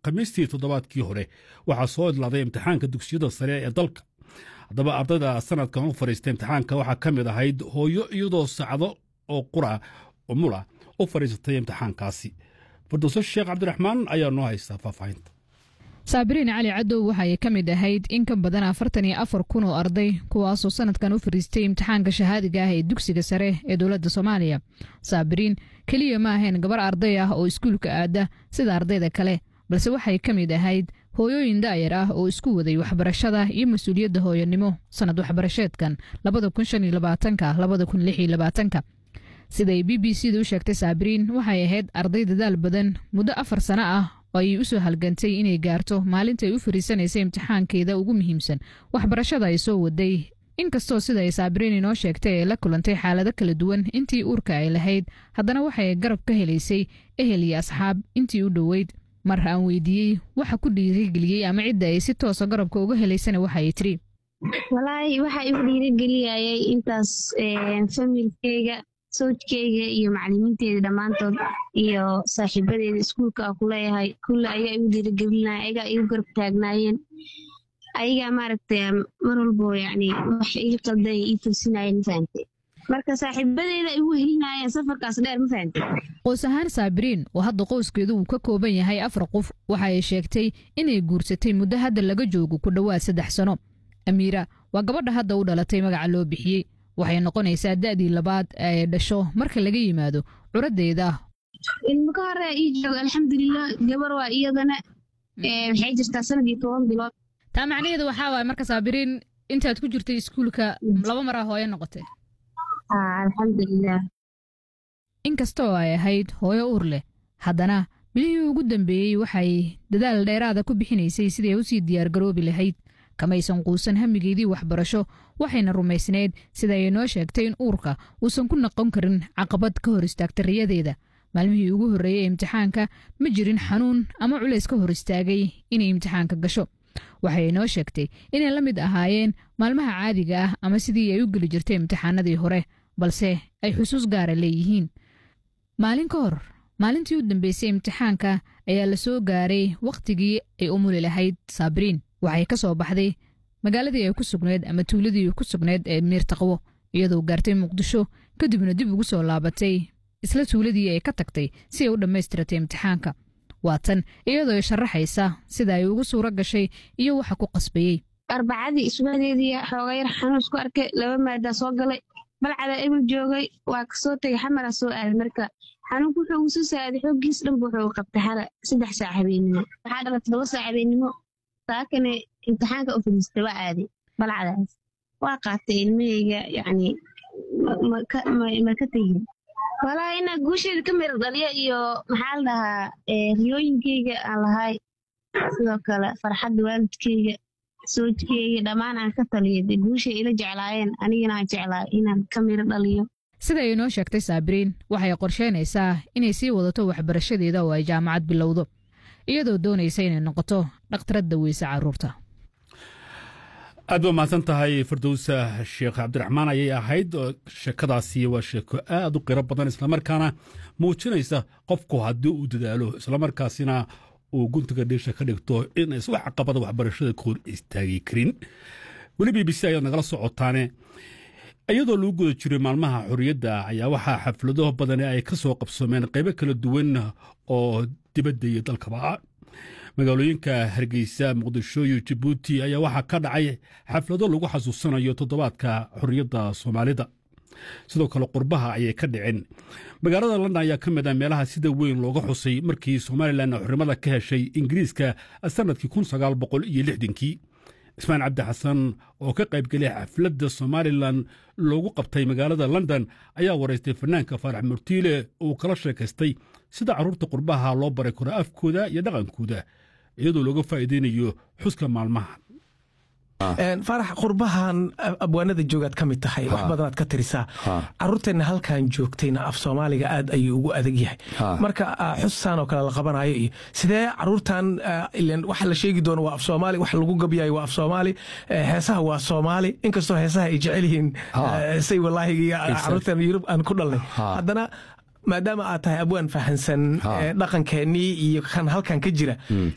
khamiistii toddobaadkii hore waxaa soo idlaaday imtixaanka dugsiyada sare ee dalka haddaba ardayda sanadkan u fadhiista imtixaanka waxaa ka mid ahayd hooyo iyadoo sacdo oo qura umula u fadhiisatay imtixaankaasi fardowso sheekh cabdiraxmaan ayaa noo haystaa faahfaahinta saabiriin cali cadow waxa ay ka mid ahayd in ka badan afartan iyo afar kun oo arday kuwaasoo sanadkan u fadhiistay imtixaanka shahaadiga ah ee dugsiga sare ee dowladda soomaaliya saabiriin keliya ma ahayn gabar arday ah oo iskuulka aada sida ardayda kale balse waxay ka mid ahayd hooyooyin daayar ah oo isku waday waxbarashada iyo mas-uuliyadda hooyanimo sannad waxbarasheedkan labadakunshaniyolabaatanka siday b b c da u sheegtay saabiriin waxay ahayd arday dadaal badan muddo afar sano ah oo ayay u soo halgantay inay gaarto maalinta ay u fariisanaysay imtixaankeeda ugu muhiimsan waxbarashada ay soo waday inkastoo sida ay saabiriin inoo sheegtay ay la kulantay xaalado kala duwan intii uurka ay lahayd haddana waxay garab ka helaysay ehel iyo asxaab intii u dhoweyd mar aan weydiiyey waxa ku dhiirigeliyey ama cidda ay si toosa garabka uga helaysana waxa ay tiri walaahi waxa igu dhiirigeliyayay intaas familkeyga sawjkeyga iyo macalimiinteeda dhammaantood iyo saaxiibadeeda iskuulka a kuleeyahay kulle ayaa igu dhiirigelinaya ayagaa igu garab taagnaayeen ayagaa maaragtay mar walbo yacni wax ii qaldan ii toosinayeen mafahante marka saaxiibadeeda igu helinayeen safarkaas dheer ma fahante qoys ahaan saabiriin oo hadda qoyskeedu uu ka kooban yahay afar qof waxa ay sheegtay inay guursatay muddo hadda laga joogo ku dhowaad saddex sano amiira waa gabadha hadda u dhalatay magaca loo bixiyey waxay noqonaysaa da'dii labaad ee dhasho marka laga yimaado curaddeeda ilmo ka hore ii jooga alxamdulilah gabar waa iyadana waxay jirtaa sanad iyo toban bilood taa macnaheedu waxaa waay marka saabiriin intaad ku jirtay iskuulka laba maraa hooyo noqotay alxamdulilah inkastoo ay ahayd hooyo uur leh haddana bilihii ugu dambeeyey waxay dadaal dheeraada ku bixinaysay sidii ay usii diyaargaroobi lahayd kamaysan quusan hamigeedii waxbarasho waxayna rumaysnayd sida ay noo sheegtay in uurka uusan ku noqon karin caqabad ka hor istaagta riyadeeda maalmihii ugu horreeyey imtixaanka ma jirin xanuun ama culays ka hor istaagay inay imtixaanka gasho waxay noo sheegtay inay la mid ahaayeen maalmaha caadiga ah ama sidii ay u geli jirtay imtixaanadii hore balse ay xusuus gaara leeyihiin maalin ka hor maalintii u dambeysay imtixaanka ayaa la soo gaaray wakhtigii ay umuli lahayd saabiriin waxay ka soo baxday magaaladii ay ku sugnayd ama tuuladii ku sugnayd ee miirtaqwo iyadoo gaartay muqdisho kadibna dib ugu soo laabatay isla tuuladii ay ka tagtay si ay u dhammaystiratay imtixaanka waa tan iyadoo sharaxaysa sida ay ugu suuro gashay iyo waxa ku qasbayey arbacadii isbadeedii xooga yar xanuun isku arkay laba maadaa soo galay balcada ebel joogay waa kasoo tegay xamara soo aaday marka xanuunku wuxuu ugu soo saaday xooggiis dhanba wuxuu qabtay xala saddex saac habeenimo waxaa dhala todoba saac habeenimo saakane imtixaanka u fadhiistay waa aaday balcadaas waa qaatay ilmaheyga yacni ma ka tegin walaa inaa guusheeda ka mira dhaliya iyo maxaa la dhahaa riyooyinkeyga aan lahay sidoo kale farxadda waalidkeyga soojkeyga dhammaan aan ka taliya dee guushay ila jeclaayeen anigana aan jeclaay inaan ka miro dhaliyo sida ay noo sheegtay saabiriin waxay qorsheynaysaa inay sii wadato waxbarashadeeda oo ay jaamacad bilowdo iyadoo doonaysa inay noqoto dhakhtaradda weyse carruurta aad ba mahadsan tahay firdowsa sheekh cabdiraxmaan ayay ahayd sheekadaasi waa sheeko aad u qiro badan islamarkaana muujinaysa qofku haddii uu dadaalo islamarkaasina uu guntiga dhiisha ka dhigto inays wax caqabada waxbarashada ka hor istaagi karin weli b b c ayaad nagala socotaane iyadoo lagu guda jiray maalmaha xorriyadda ayaa waxaa xaflado badani ay ka soo qabsoomeen qaybo kala duwan oo dibadda iyo dalkaba ah magaalooyinka hargeysa muqdisho iyo jabuuti ayaa waxaa ka dhacay xaflado lagu xasuusanayo toddobaadka xorriyadda soomaalida sidoo kale qurbaha ayay ka dhiceen magaalada london ayaa ka mid ah meelaha sida weyn looga xusay markii somalilan xornimada ka heshay ingiriiska sannadkii kun sagaal boqol iyo lixdankii ismaan cabdi xasan oo ka qaybgelay xafladda somalilan loogu qabtay magaalada london ayaa waraystay fanaanka faarax murtiile uu kala sheekaystay sida carruurta qurbaha loo baray karo afkooda iyo dhaqankooda iyadoo looga faa'iidaynayo xuska maalmaha faarax qurbahan abwaanada joogaad ka mid tahay wax badanaad ka tirisaa caruurteenna halkan joogtayna af soomaaliga aad ayuu ugu adag yahay marka xusaan oo kale la qabanayo iyo sidee caruurtan waxa la sheegi doono waa af soomaali wax lagu gabyayo waa af soomaali heesaha waa soomaali inkastoo heesaha ay jecel yihiin say walaahi caruurteen yurub aan ku dhalnay haddana maadaama aad tahay abwaan fahansan dhaqankeennii iyo kan halkan ka jira